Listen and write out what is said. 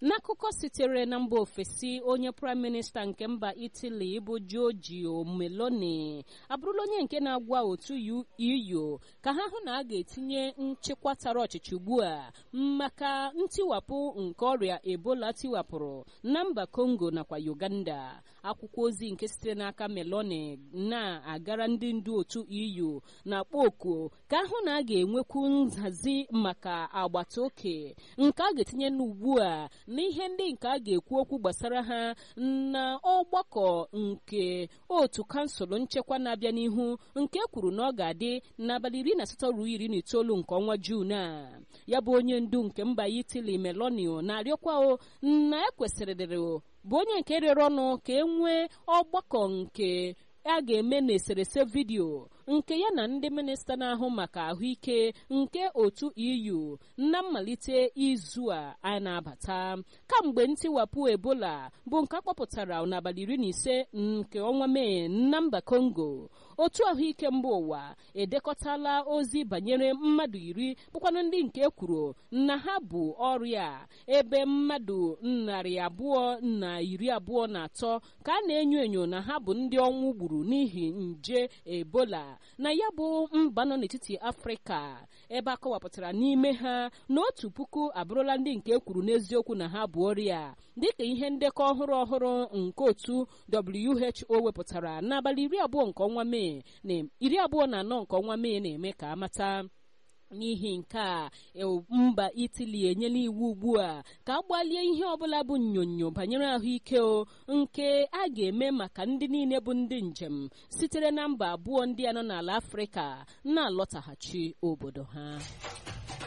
n'akụkọ sitere na mba ofesi onye praịm minista nke mba itali bụ giorgio meloni abụrụla onye nke na-agwa otu eu ka ha hụ na a ga-etinye nchịkwa tara ọchịchị ugbu a maka ntiwapụ nke ọrịa ebola tiwapụrụ na mba congo nakwa uganda akwụkwọ ozi nke sitere n'aka meloni na-agara ndị ndu otu eu na-akpọ oku ka ahụ na a ga-enwekwu nhazi maka agbata oke nke a ga-etinye n'ugbu a n'ihe ndị nke a ga-ekwu okwu gbasara ha na ọgbakọ nke otu kansụl nchekwa na-abịa n'ihu nke kwuru na ọ ga-adị n'abalị iri na asatọ ruo iri na itoolu nke ọnwa juun a ya bụ onye ndu nke mba itali melonio na-arịọkwa na ekwesịrịrị bụ onye nke rịọrọ ọnụ ka e nwee ọgbakọ nke a ga-eme n'eserese vidiyo nke ya na ndị minista na-ahụ maka ahụike nke otu eu na mmalite izu a a na-abata kamgbe ntiwapụ ebola bụ nke akpọpụtara n'abalị iri na ise nke ọnwa mee na mba congo otu ahụike mba ụwa edekọtala ozi banyere mmadụ iri bụkwanụ ndị nke kwuru na ha bụ ọrịa ebe mmadụ narị abụọ na iri abụọ na atọ ka a na-enyo enyo na ha bụ ndị ọnwụ gburu n'ihi nje ebola na ya bụ mba nọ n'etiti afrịka ebe a kọwapụtara n'ime ha na otu puku abụrụla ndị nke kwuru n'eziokwu na ha bụ ọrịa dịka ihe ndekọ ọhụrụ ọhụrụ nke otu who wepụtara n'abalị iri abụọ nke ọnwa mee na iri abụọ na anọ nke ọnwa mee na-eme ka amata n'ihi nke a mba itali enyela iwu ugbu a ka a gbalie ihe ọbụla bụ nnyonyo banyere ahụike o nke a ga-eme maka ndị niile bụ ndị njem sitere na mba abụọ ndị a nọ n'ala afrịka na-alọtaghachi obodo ha